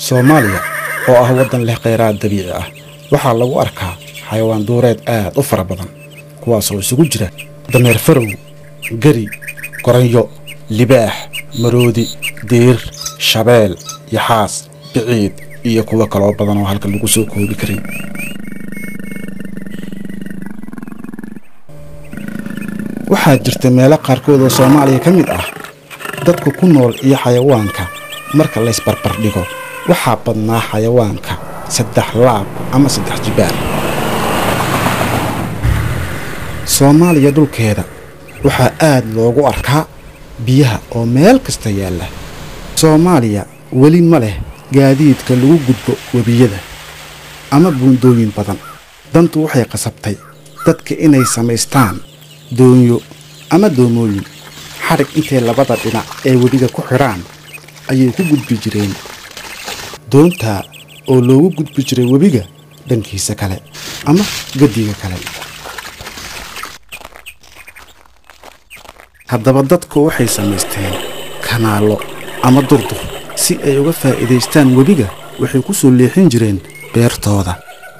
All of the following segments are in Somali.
soomaaliya oo ah waddan leh kheyraad dabiici ah waxaa lagu arkaa xayawaan duureed aad u fara badan kuwaasoo isugu jira dameer farow geri goranyo libaax maroodi diir shabeel yaxaas biciid iyo kuwo kaloo badan oo halka lagu soo koobi karin waxaa jirta meelo qaarkood oo soomaaliya ka mid ah dadka ku nool iyo xayawaanka marka laysbarbardhigo waxaa badnaa xayawaanka saddex laab ama saddex jibaar soomaaliya dhulkeeda waxaa aad loogu arkaa biyaha oo meel kasta yaalla soomaaliya weli ma leh gaadiidka lagu gudbo webiyada ama buundooyin badan dantu waxay qasabtay dadka inay samaystaan doonyo ama doomooyin xadhig intay labada dhinac ee webiga ku xidhaan ayay ku gudbi jireen doontaa oo loogu gudbi jiray webiga dhankiisa kale ama gediga kale haddaba dadku waxay samaysteen kanaallo ama durdur si ay uga faa'iidaystaan webiga waxay ku soo leexin jireen beertooda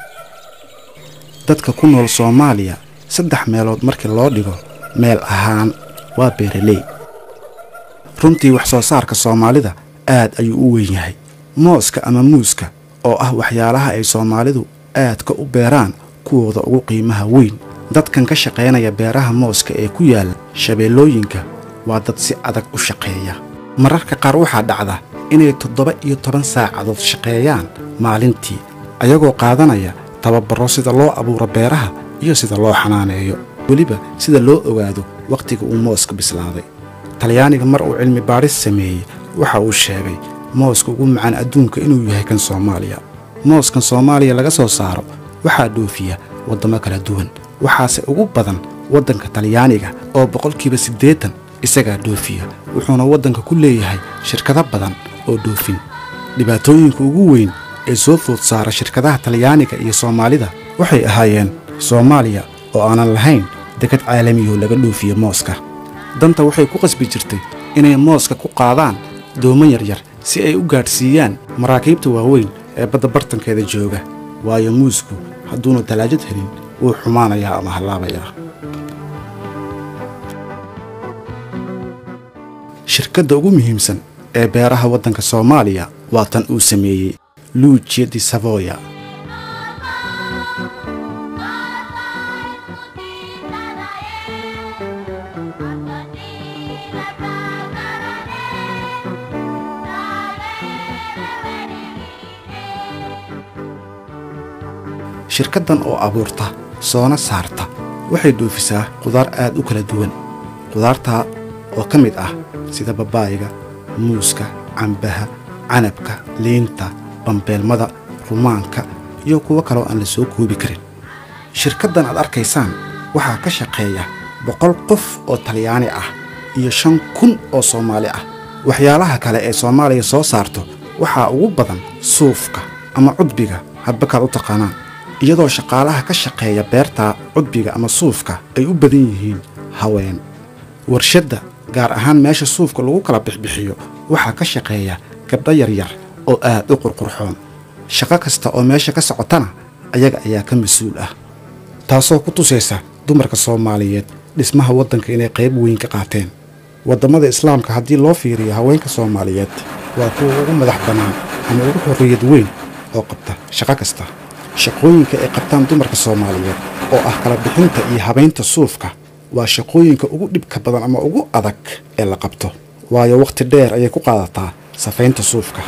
dadka ku nool soomaaliya saddex meelood markii loo dhigo meel ahaan waa beeraley runtii wax soo saarka soomaalida aad ayuu u weyn yahay mooska ama muuska oo ah waxyaalaha ay soomaalidu aadka u beeraan kuwooda ugu qiimaha weyn dadkan ka shaqaynaya beeraha mooska ee ku yaalla shabeellooyinka waa dad si adag u shaqeeya mararka qaar waxaa dhacda inay toddoba iyo toban saacadood shaqeeyaan maalintii ayagoo qaadanaya tababarro sida loo abuuro beeraha iyo sida loo xanaaneeyo weliba sida loo ogaado wakhtiga uu mooska bislaaday talyaaniga mar uu cilmi baadhis sameeyey waxa uu sheegay mooska ugu macaan adduunka inuu yahay kan soomaaliya mooskan soomaaliya laga soo saaro waxaa dhoofiya waddamo kala duwan waxaase ugu badan waddanka talyaaniga oo boqolkiiba siddeetan isagaa dhoofiya wuxuuna waddanka ku leeyahay shirkado badan oo dhoofin dhibaatooyinka ugu weyn ee soo food saara shirkadaha talyaaniga iyo soomaalida waxay ahaayeen soomaaliya oo aanan lahayn dekad caalamiyo laga dhoofiyo mooska danta waxay ku qasbi jirtay inay mooska ku qaadaan doomo yaryar si ay u gaadhsiiyaan maraakiibta waaweyn ee badda bartankeeda jooga waayo muusku hadduunu talaajad helin wuu xumaanayaa ama hallaabayaa shirkadda ugu muhiimsan ee beeraha waddanka soomaaliya waa tan uu sameeyey luujiya di savoya shirkaddan oo abuurta soona saarta waxay dhoofisaa qudaar aad u kala duwan qudaartaa oo ka mid ah sida babaayiga muuska cambaha canabka liinta bambeelmada rumaanka iyo kuwo kaloo aan la soo koobi karin shirkaddan aad arkaysaan waxaa ka shaqeeya boqol qof oo talyaani ah iyo shan kun oo soomaali ah waxyaalaha kale ee soomaaliya soo saarto waxaa ugu badan suufka ama cudbiga hadbakaad u taqaanaan iyadoo shaqaalaha ka shaqeeya beerta cudbiga ama suufka ay u badan yihiin haween warshadda gaar ahaan meesha suufka lagu kala bixbixiyo waxaa ka shaqeeya gabdho yaryar oo aad u qurqurxoon shaqo kasta oo meesha ka socotana ayaga ayaa ka mas-uul ah taasoo ku tusaysa dumarka soomaaliyeed dhismaha waddanka inay qayb weyn ka qaateen waddamada islaamka haddii loo fiiriyo haweenka soomaaliyeed waa kuwa ugu madax bannaan ama ugu xorriyad weyn oo qabta shaqo kasta shaqooyinka ay qabtaan dumarka soomaaliyeed oo ah kala bixinta iyo habaynta suufka waa shaqooyinka ugu dhibka badan ama ugu adag ee la qabto waayo wakhti dheer ayay ku qaadataa safaynta suufka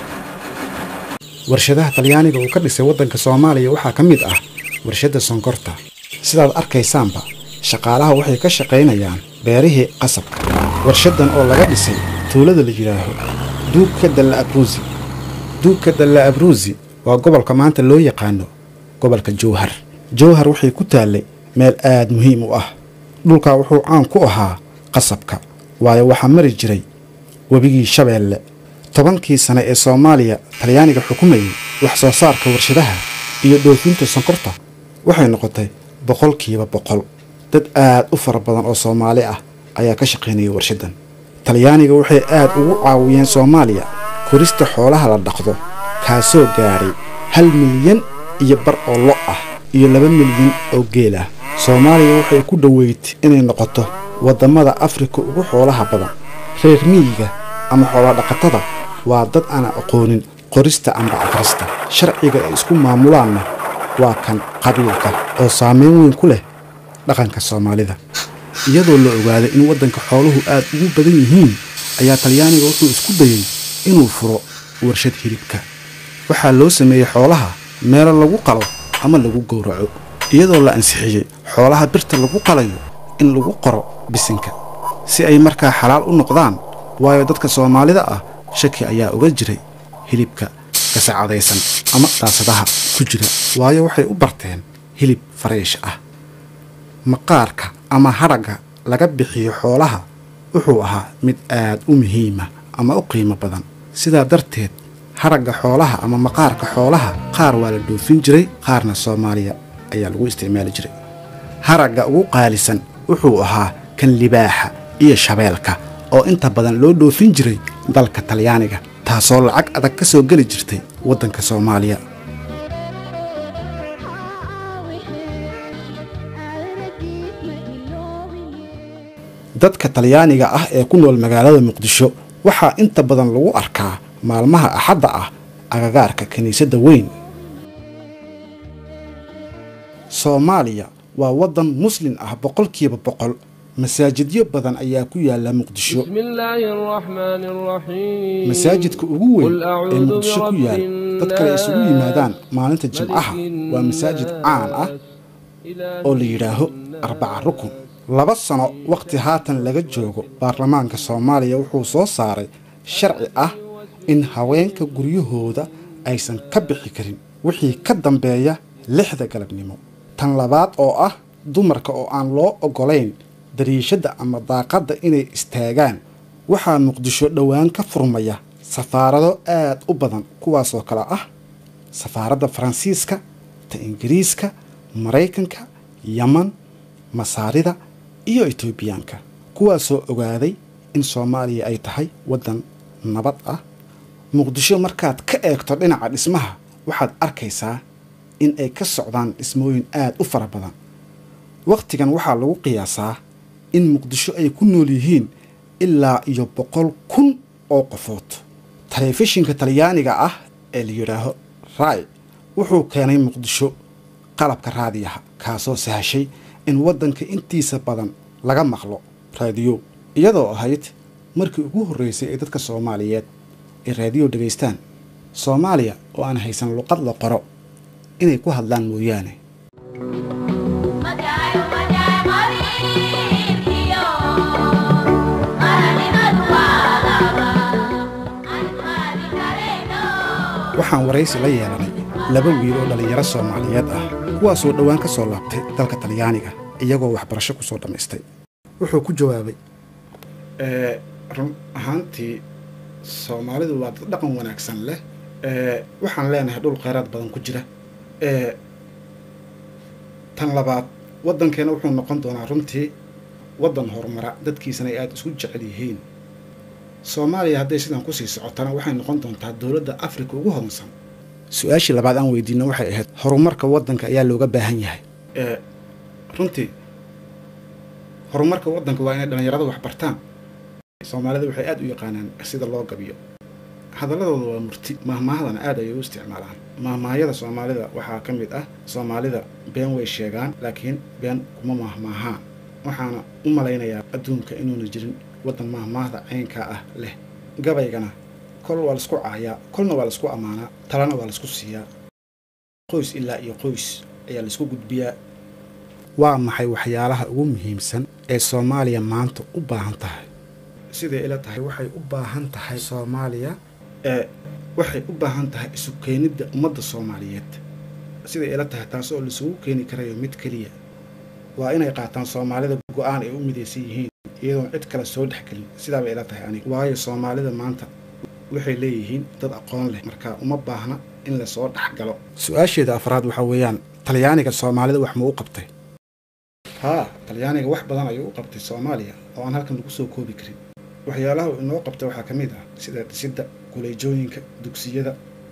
warshadaha talyaaniga uu ka dhisay waddanka soomaaliya waxaa ka mid ah warshadda sonkorta sidaad arkaysaanba shaqaalaha waxay ka shaqaynayaan beerihii qasabka warshaddan oo laga dhisay tuulada la yidhaaho duugka dalla abruusi duugka dalla abruusi waa gobolka maanta loo yaqaano gobolka jowhar jowhar waxay ku taallay meel aad muhiim u ah dhulkaa wuxuu caan ku ahaa qasabka waayo waxaa mari jiray webigii shabeelle tobankii sane ee soomaaliya talyaaniga xukumayay wax soo saarka warshadaha iyo dhoofinta sonkorta waxay noqotay boqolkiiba boqol dad aad u fara badan oo soomaali ah ayaa ka shaqaynayay warshaddan talyaaniga waxay aad ugu caawiyeen soomaaliya korista xoolaha la dhaqdo kaasoo gaadhay hal milyan iyo bar oo lo ah iyo laba milyan oo geel ah soomaaliya waxay ku dhoweyd inay noqoto waddamada afrika ugu xoolaha badan reer miyiga ama xoolodhaqatada waa dad aan aqoonin qorista amba akhrista sharciga ay isku maamulaanna waa kan qabiilka oo saameyn weyn ku leh dhaqanka soomaalida iyadoo la ogaaday in waddanka xooluhu aad ugu badan yihiin ayaa talyaaniga wuxuu isku dayey inuu furo warshad hilibka waxaa loo sameeyey xoolaha meelo lagu qalo ama lagu gowraco iyadoo la ansixiyey xoolaha birta lagu qalayo in lagu qoro bisinka si ay markaa xalaal u noqdaan waayo dadka soomaalida ah shaki ayaa uga jiray hilibka gasacadaysan ama daasadaha ku jira waayo waxay u barteen hilib fariish ah maqaarka ama hadhagga laga bixiyo xoolaha wuxuu ahaa mid aad u muhiima ama u qiimo badan sidaa darteed hadhagga xoolaha ama maqaarka xoolaha qaar waa la dhoofin jiray qaarna soomaaliya ayaa lagu isticmaali jiray haragga ugu qaalisan wuxuu ahaa kan libaaxa iyo shabeelka oo inta badan loo dhoofin jiray dalka talyaaniga taasoo lacag adag ka soo geli jirtay waddanka soomaaliya dadka talyaaniga ah ee ku nool magaalada muqdisho waxaa inta badan lagu arkaa maalmaha axadda ah agagaarka kiniisadda weyn soomaaliya waa waddan muslin ah boqolkiiba boqol masaajidyo badan ayaa ku yaala muqdisho بسم الله الرحمن الرحيم masaajidka ugu weyn قل ee أعوذ muqdisho ku برب yaal dadka ay isugu الناس، yimaadaan maalinta jimcaha ملك waa masaajid caan ah الناس، إله oo la yidhaaho arbaca rukun laba sano wakhti haatan laga joogo baarlamaanka soomaaliya wuxuu soo saaray sharci ah in haweenka guryahooda aysan ka bixi karin wixii ka dambeeya lixda galabnimo tan labaad oo ah dumarka oo aan loo oggolayn dariishadda ama daaqadda inay istaagaan waxaa muqdisho dhowaan ka furmaya safaarado aad u badan kuwaasoo kale ah safaaradda faransiiska ta ingiriiska maraykanka yaman masaarida iyo etoobiyaanka kuwaasoo ogaaday in soomaaliya ay tahay waddan nabad ah muqdisho markaad ka eegto dhinaca dhismaha waxaad arkaysaa in ay ka socdaan dhismooyin aad u fara badan wakhtigan waxaa lagu qiyaasaa in muqdisho ay ku nool yihiin ilaa iyo boqol kun oo qofood telefishinka talyaaniga ah ee la yidhaaho rai wuxuu keenay muqdisho qalabka raadiyaha kaasoo sahashay in waddanka intiisa badan laga maqlo raadiyo iyadoo ahayd markii ugu horreysay ee dadka soomaaliyeed ay raadiyo dhegaystaan soomaaliya oo aan haysan luqad la qoro inay ku hadlaan mooyaane Magayo magayo marinkiyo Marani maduwalaba Almari kareno waxaan waraysi la yeelanay laba wiil oo dhallinyaro soomaaliyeed ah kuwaasoo dhowaan ka soo laabtay dalka talyaaniga iyagoo waxbarasho ku soo dhammaystay wuxuu ku jawaabay run ahaantii soomaalidu waa dad dhaqan wanaagsan leh waxaan leenahay dhul kheyraad badan ku jira tan labaad waddankeena wuxuu noqon doonaa runtii waddan horumara dadkiisana ay aada isku jecel yihiin soomaaliya hadday sidan kusii socotana waxay noqon doontaa dowladda afrika ugu hodansan su-aashii labaad aan weydiino waxay ahayd horumarka waddanka ayaa looga baahan yahay runtii horumarka waddanka waa inay dhallinyarada wax bartaan soomaalida waxay aada u yaqaanaan sida loo gabiyo hadaladooda waa murti mahmaahadana aad ayay u isticmaalaan mahmaahayada soomaalida waxaa ka mid ah soomaalida been way sheegaan laakiin been kuma mahmaahaan waxaana u malaynayaa adduunka inuuna jirin waddan mahmaahda caynkaa ah leh gabaygana kol waa laisku caayaa kolna waa laisku ammaanaa talana waa laisku siiyaa qoys ilaa iyo qoys ayaa laisku gudbiyaa waa maxay waxyaalaha ugu muhiimsan ee soomaaliya maanta u baahan tahay siday ila tahay waxay u baahan tahay soomaaliya ee waxay u baahan tahay isu keenidda ummadda soomaaliyeed siday ila tahay taas oo laisugu keeni karayo mid keliya waa inay qaataan soomaalida go-aan ay u midaysan yihiin iyadoon cid kale soo dhexgelin sidaabay ila tahay aniga waayo soomaalida maanta waxay leeyihiin dad aqoon leh marka uma baahna in lasoo dhexgalo su-aasheeda afraad waxaa weeyaan talyaaniga soomaalida wax ma u qabtay haa talyaaniga wax badan ayuu u qabtay soomaaliya oo aan halkan lagu soo koobi karin waxyaalaha uu inoo qabtay waxaa ka mid ah sida dhisidda kuleejooyinka dugsiyada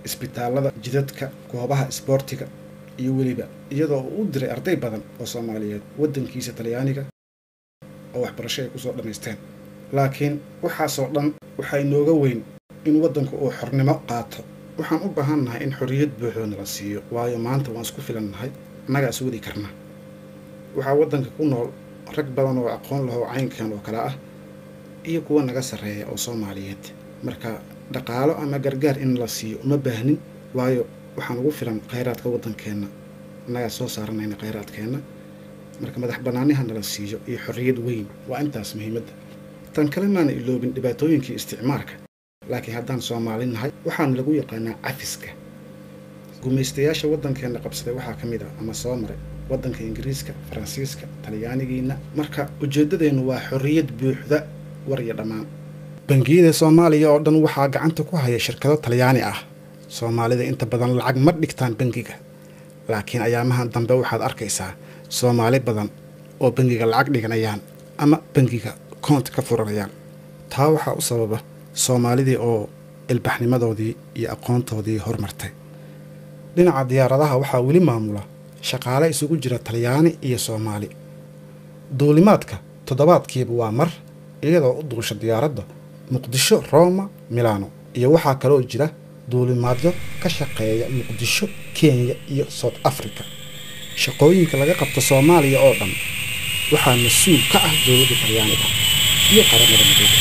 isbitaalada jidadka goobaha isboortiga iyo weliba iyadoo uu u diray arday badan oo soomaaliyeed waddankiisa talyaaniga oo waxbarasho ay kusoo dhammaysteen laakiin waxaasoo dhan waxaa inooga weyn in waddanku uu xornimo qaato waxaan u baahan nahay in xorriyad buuxda nala siiyo waayo maanta waan isku filan nahay annagaa is wadi karna waxaa waddanka ku nool rag badan oo aqoon lahoo caynkan oo kale ah iyo kuwa naga sarreeya oo soomaaliyeed marka dhaqaalo ama gargaar in la siiyo uma baahnin waayo waxaan ugu filan khayraadka waddankeenna annagaa soo saaranayna khayraadkeenna marka madax bannaaniha nala siiyo iyo xorriyad weyn waa intaas muhiimadda tan kale maana iloobin dhibaatooyinkii isticmaalka laakiin haddaan soomaali nahay waxaana lagu yaqaanaa cafiska gumaystayaasha waddankeenna qabsaday waxaa ka mid ah ama soo maray waddanka ingiriiska faransiiska talyaanigiina marka ujeeddadeennu waa xorriyad buuxda war iyo dhammaan bangiyada soomaaliya oo dhan waxaa gacanta ku haya shirkado talyaani ah soomaalida inta badan lacag ma dhigtaan bangiga laakiin ayaamahan dambe waxaad arkaysaa soomaali badan oo bangiga lacag dhiganayaan ama bangiga koont ka furanayaan taa waxaa u sababa soomaalidii oo ilbaxnimadoodii iyo aqoontoodii hormartay dhinaca diyaaradaha waxaa weli maamula shaqaale isugu jira talyaani iyo soomaali duulimaadka toddobaadkiiba waa mar iyadoo u duusha diyaaradda muqdisho roma milano iyo waxaa kaloo jira duulimaadyo ka shaqeeya muqdisho kenya iyo south africa shaqooyinka laga qabto soomaaliya oo dhan waxaa mas-uul ka ah dowladda talyaaniga iyo qaramada midooda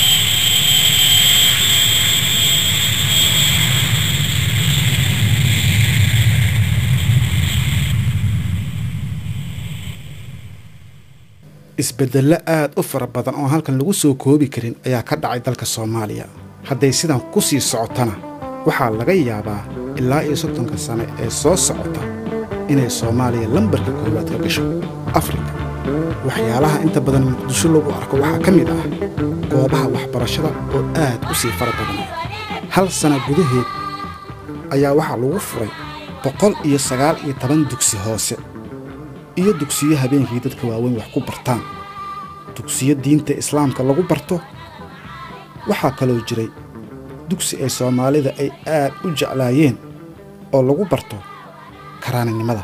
isbeddello aad u fara badan oo halkan lagu soo koobi karin ayaa ka dhacay dalka soomaaliya hadday sidan ku sii socotana waxaa laga yaabaa ilaa iyo soddonka sane ee soo socota inay soomaaliya lambarka koowaad ka gasho afrika waxyaalaha inta badan muqdisho lagu arko waxaa ka mid ah goobaha waxbarashada oo aad u sii fara badan hal sana gudaheed ayaa waxaa lagu furay boqol iyo sagaal iyo toban dugsi hoose iyo dugsiyo habeenkii dadka waaweyn wax ku bartaan dugsiyo diinta islaamka lagu barto waxaa kaloo jiray dugsi ay soomaalida ay aad u jeclaayeen oo lagu barto karaaninimada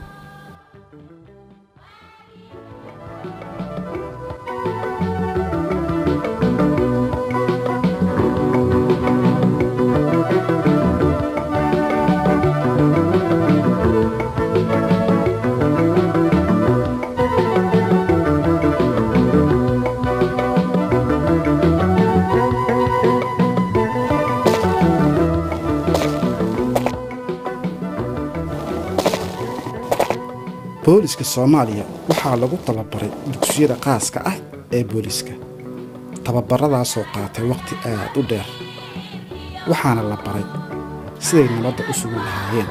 booliska soomaaliya waxaa lagu tababaray dugsiyada qaaska ah ee booliska tababaradaasoo qaatay wakhti aad u dheer waxaana la baray siday nabadda u sugi lahaayeen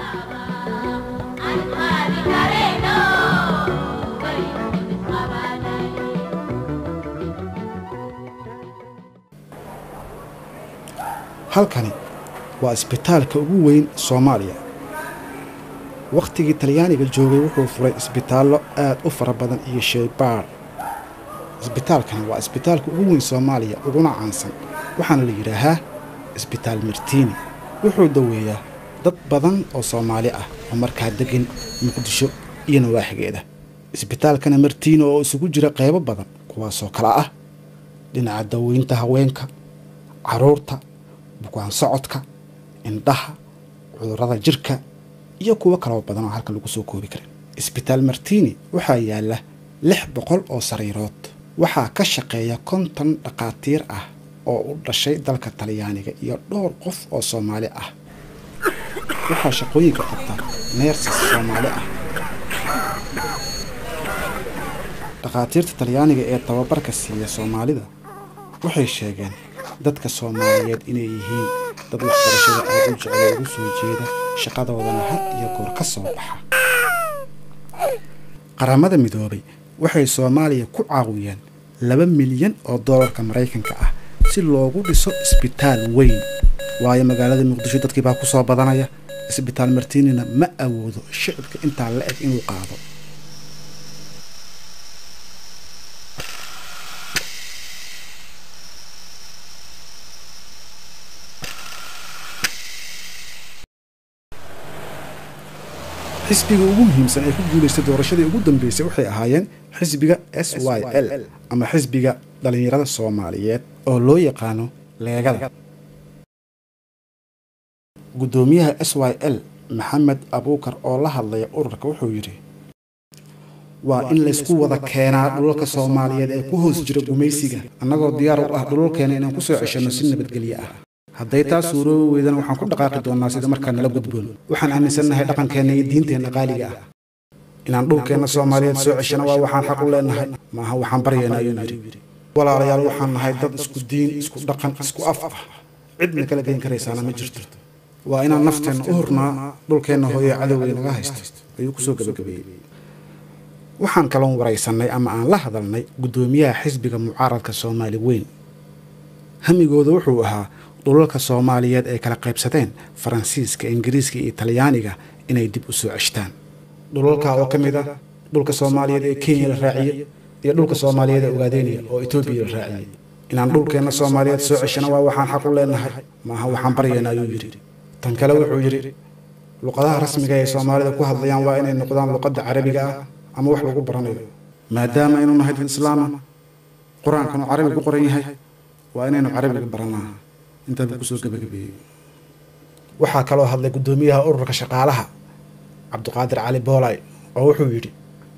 halkani waa isbitaalka ugu weyn soomaaliya wakhtigii talyaaniga joogay wuxuu furay isbitaallo aad u fara badan iyo sheybaar isbitaalkani waa isbitaalka ugu weyn soomaaliya uguna caansan waxaana la yidhaahaa isbitaal martiini wuxuu daweeyaa dad badan oo soomaali ah oo markaa degan muqdisho iyo nawaaxigeeda isbitaalkana martiini oo isugu jira qaybo badan kuwaasoo kale ah dhinaca daweynta haweenka carruurta bukaan socodka indhaha cudurrada jirka iyo kuwo kaloo badan oo halkan lagu soo koobi karin isbitaal martiini waxaa yaalla lix boqol oo sariirood waxaa ka shaqeeya konton dhakhaatiir ah oo u dhashay dalka talyaaniga iyo dhowr qof oo soomaali ah waxaa shaqooyinka qabta neersis soomaali ah dhakhaatiirta talyaaniga ee tababarka siiya soomaalida waxay sheegeen dadka soomaaliyeed inay yihiin dad waxbarashada aad u jeclo ugu soo jeeda shaqadoodana had iyo goor ka soo baxa qaramada midoobay waxay soomaaliya ku caawiyeen laba milyan oo doolarka maraykanka ah si loogu dhiso isbitaal weyn waayo magaalada muqdisho dadkii baa ku soo badanaya isbitaal martiinina ma awoodo shicibka intaa la eg inuu qaado xisbiga ugu muhiimsan ee ku guulaystay doorashadii ugu dambeysay waxay ahaayeen xisbiga s y l ama xisbiga dhallinyarada soomaaliyeed oo loo yaqaano leegada guddoomiyaha s y l maxamed abuukar oo la hadlaya ururka wuxuu yidhi waa in laysku wada keenaa dhulalka soomaaliyeed ee ku hoos jira gumaysiga annagoo diyaar u ah dhulalkeena inaan ku soo ceshanno si nabadgelyo ah hadday taa suuroobi weydana waxaan ku dhaqaaqi doonnaa sida markaa nala gudboon waxaan aaminsannahay dhaqankeenna iyo diinteenna qaaliga ah inaan dhulkeenna soomaaliyeed soo ceshana waa waxaan xaq u leenahay maaha waxaan baryaynaa ayuu yidhi walaalayaal waxaan nahay dad isku diin isku dhaqan isku af ah cidna kala geyn karaysaana ma jirto waa inaan nafteenna u hurnaa dhulkeenna hooye cadowgay naga haysto ayuu kusoo gabagabeeyey waxaan kaloon waraysannay ama aan la hadalnay guddoomiyaha xisbiga mucaaradka soomaali weyn hamigooda wuxuu ahaa dhulalka soomaaliyeed ay kala qaybsadeen faransiiska ingiriiska iyo talyaaniga inay dib u soo ceshtaan dhulalka oo ka mid ah dhulka soomaaliyeed ee kenya la raaciyey iyo dhulka soomaaliyeed ee ogaadeynaya oo etoobiya la raaciyey inaan dhulkeenna soomaaliyeed soo ceshana waa waxaan xaq u leenahay maaha waxaan baryaynaa ayuu yidhi tan kale wuxuu yidhi luqadaha rasmiga ee soomaalida ku hadlayaan waa inay noqdaan luqadda carabiga ah ama wax lagu baranayo maadaama aynu nahay dad islaama qur-aankanu carabi ku qoran yahay waa inaynu carabiga baranaa intaaba kusoo gabagabeeyey waxaa kaloo hadlay guddoomiyaha ururka shaqaalaha cabdiqaadir cali boolay oo wuxuu yidhi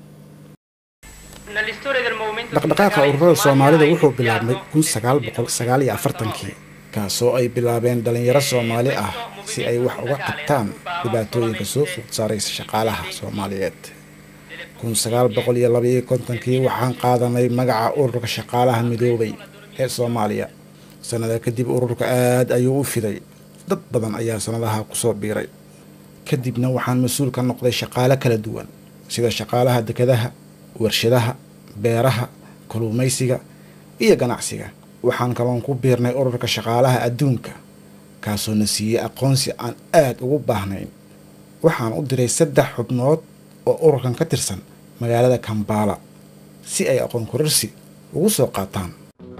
dhaqdhaqaaqa ururada soomaalida wuxuu bilaabmay kun sagaal boqol sagaal iyo afartankii kaasoo ay bilaabeen dhallinyaro soomaali ah si ay wax uga qabtaan dhibaatooyinka soo food saaraysa shaqaalaha soomaaliyeed kun sagaal boqol iyo labaiyo kontonkii waxaan qaadanay magaca ururka shaqaalaha midoobay ee soomaaliya sannada kadib ururka aad ayuu u fiday dad badan ayaa sannadaha kusoo biiray kadibna waxaan mas-uul ka noqday shaqaale kala duwan sida shaqaalaha dekadaha warshadaha beeraha kalluumaysiga iyo ganacsiga waxaan kaloon ku biirnay ururka shaqaalaha adduunka kaasoo na siiyey aqoonsi aan aad ugu baahnayn waxaan u diray saddex xubnood oo ururkan ka tirsan magaalada kambala si ay aqoon korarsi ugu soo qaataan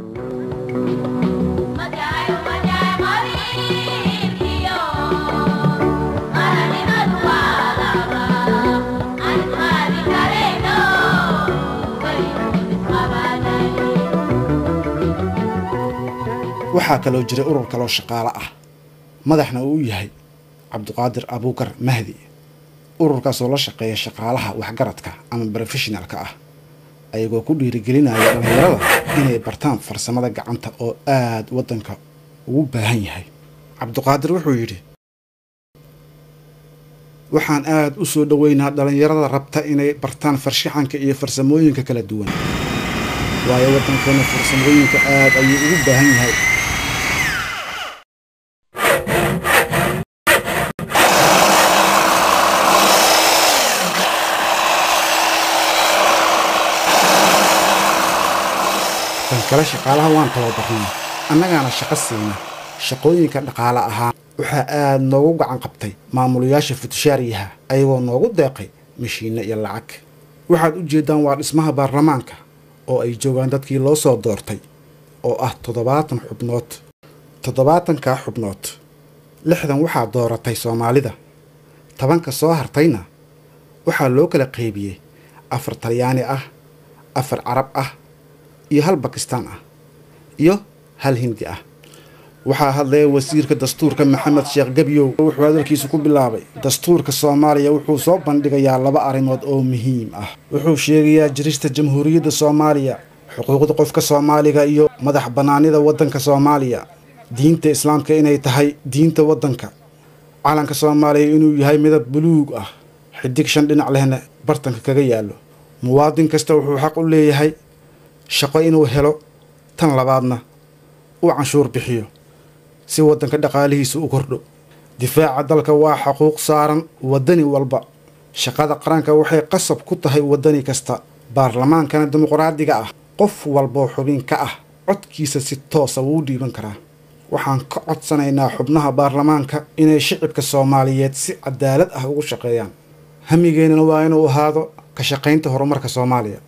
Majayo majayo marinkiyo Maranimadu waa laba Aan qaadi karayno Waynu isqabanay waxaa kaloo jiray urur kaloo shaqaale ah madaxna uu u yahay cabdiqaadir abuukar mahdi ururkaasoo la shaqeeya shaqaalaha waxgaradka ama brofeshinalka ah ayagoo ku dhiirigelinaya dhallinyarada inay bartaan farsamada gacanta oo aad waddanka ugu baahan yahay cabdiqaadir wuxuu yidhi waxaan aad u soo dhoweynaa dhallinyarada rabta inay bartaan farshaxanka iyo farsamooyinka kala duwan waayo waddankeena farsamooyinka aad ayuu ugu baahan yahay tan kale shaqaalaha waan tababarnaa annagaana shaqo siina shaqooyinka dhaqaale ahaan waxaa aad noogu gacan qabtay maamulayaasha futushaariyaha ayagoo noogu deeqay mashiinno iyo lacag waxaad u jeeddaan waa dhismaha baarlamaanka oo ay joogaan dadkii loo soo doortay oo ah toddobaatan xubnood toddobaatankaa xubnood lixdan waxaa dooratay soomaalida tobanka soo hartayna waxaa loo kala qaybiyey afar talyaani ah afar carab ah iyo hal bakistaan ah iyo hal hindi ah waxaa hadlaya wasiirka dastuurka maxamed sheekh gebyow wuxuu hadalkiisu ku bilaabay dastuurka soomaaliya wuxuu soo bandhigayaa laba arrimood oo muhiim ah wuxuu sheegayaa jirista jamhuuriyadda soomaaliya xuquuqda qofka soomaaliga iyo madax bannaanida waddanka soomaaliya diinta islaamka inay tahay diinta waddanka calanka soomaaliya inuu yahay midab buluug ah xidig shan dhinac lehna bartanka kaga yaallo muwaadin kasta wuxuu xaq u leeyahay shaqo inuu helo tan labaadna uu canshuur bixiyo si waddanka dhaqaalihiisa u kordho difaaca dalka waa xaquuq saaran waddani walba shaqada qaranka waxay qasab ku tahay waddani kasta baarlamaankana dimuqraadiga ah qof walboo xubin ka ah codkiisa si toosa wuu dhiiban karaa waxaan ka codsanaynaa xubnaha baarlamaanka inay shicibka soomaaliyeed si cadaalad ah ugu shaqeeyaan hamigeennana waa inuu ahaado ka shaqaynta horumarka soomaaliya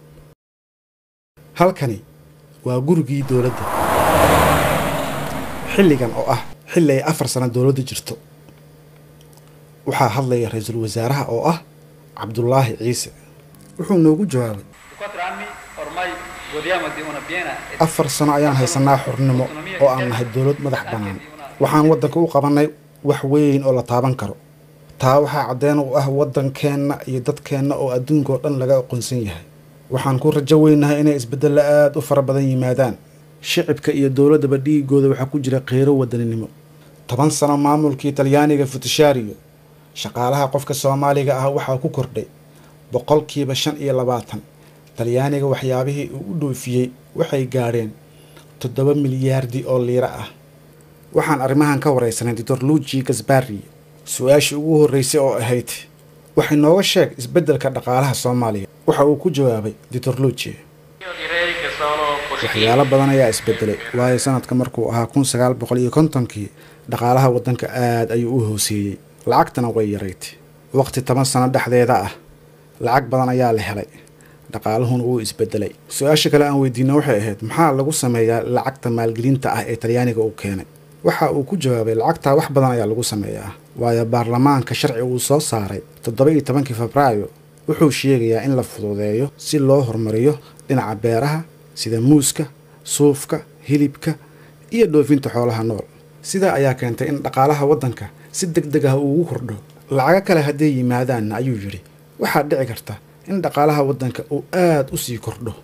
halkani waa gurigii dowladda xilligan oo ah xilli ay afar sano dowladda jirto waxaa hadlaya ra-iisul wasaaraha oo ah cabdulaahi ciise wuxuu noogu jawaabay Cuatro anni ormai godiamo di una piena e afar sano ayaan haysanaa xornimo oo aan nahay dowlad madax bannaan waxaan waddanka u qabannay wax weyn oo la taaban karo taa waxaa caddeen u ah waddankeenna iyo dadkeenna oo adduunka oo dhan laga aqoonsan yahay waxaan ku rajo weynahay inay isbeddello aad u fara badan yimaadaan shicibka iyo dowladdaba dhiigooda waxaa ku jira qeyro wadaninimo toban sano maamulkii talyaaniga futishaariyo shaqaalaha qofka soomaaliga ah waxaa ku kordhay boqolkiiba shan iyo labaatan talyaaniga waxyaabihii uu u dhoofiyey waxay gaadheen toddoba milyaardi oo liiro ah waxaan arrimahan ka waraysanay doctor luigi gasbari su-aashii ugu horreysay oo ahayd waxay nooga sheeg isbeddelka dhaqaalaha soomaaliya waxa uu ku jawaabay doctor luigi io direi che sono positivi. waxyaalo badan ayaa isbedelay waayo sanadka markuu ahaa kun sagaal boqol iyo kontonkii dhaqaalaha waddanka aad ayuu u hooseeyey lacagtana way yarayd waqti toban sano dhexdeeda ah lacag badan ayaa la helay dhaqaaluhuna wuu isbedelay su-aasha kale aan weydiina waxay ahayd maxaa lagu sameeyaa lacagta maalgelinta ah ee talyaaniga uu keenay waxa uu ku jawaabay lacagtaa wax badan ayaa lagu sameeyaa waayo baarlamaanka sharci uu soo saaray toddoba iyo tobankii febraayo wuxuu sheegayaa in la fududeeyo si loo horumariyo dhinaca beeraha sida muuska suufka hilibka iyo dhoofinta xoolaha nool sidaa ayaa keentay in dhaqaalaha waddanka si deg deg ah uu ugu kordho lacago kale hadday yimaadaanna ayuu yidhi waxaa dhici karta in dhaqaalaha waddanka uu aad u sii kordho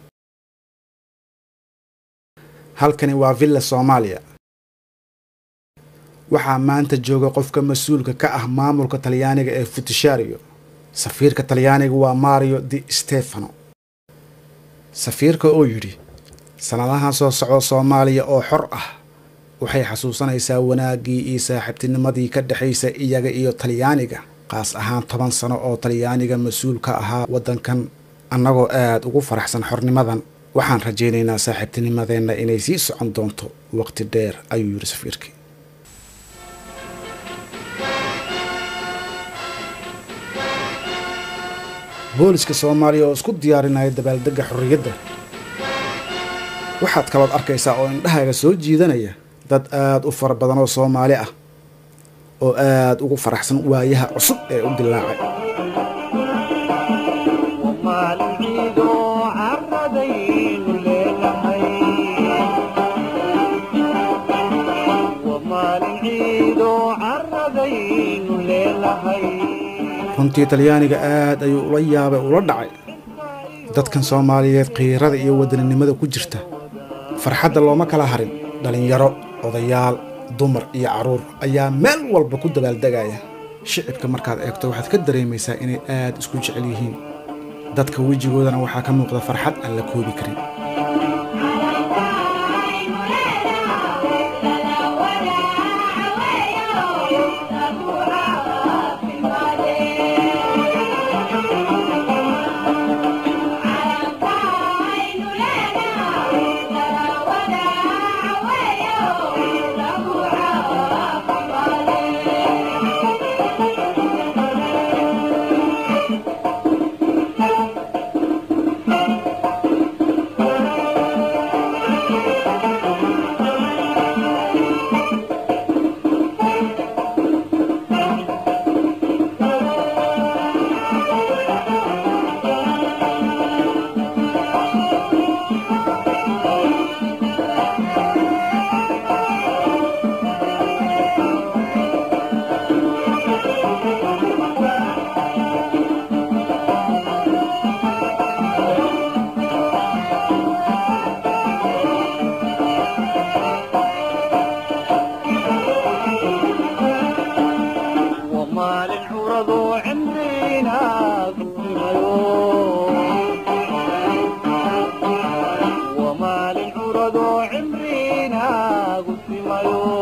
halkani waa villa soomaaliya waxaa maanta jooga qofka mas-uulka ka ah maamulka talyaaniga ee futishario safiirka talyaaniga waa mario di stefano safiirka oo yidhi sannadahan soo socda soomaaliya oo xor ah waxay xasuusanaysaa wanaaggii iyo saaxiibtinimadii ka dhexaysa iyaga iyo talyaaniga qaas ahaan toban sano oo talyaaniga mas-uul ka ahaa waddankan annagoo aad ugu faraxsan xornimadan waxaan rajaynaynaa saaxiibtinimadeenna inay sii socon doonto waqti dheer ayuu yidhi safiirkii booliska soomaaliya oo isku diyaarinaya dabaaldegga xorriyadda waxaad kalood arkaysaa oo indhahaaga soo jiidanaya dad aad u fara badan oo soomaali ah oo aad ugu faraxsan waayaha cusub ee u dilaacay maalin ciido caradaynu leenahay Waa maalin ciido caradaynu leenahay runtii talyaaniga aad ayuu ula yaabay ula dhacay dadkan soomaaliyeed qiirada iyo wadaninimada ku jirta farxadda looma kala harin dhallinyaro odayaal dumar iyo carruur ayaa meel walba ku dabaaldegaya shicibka markaad eegto waxaad ka dareemaysaa inay aad isku jecel yihiin dadka wejigoodana waxaa ka muuqda farxad aan la koobi karin Waa maalin curado cimrina gudbimayo Waa maalin curado cimrina gudbimayo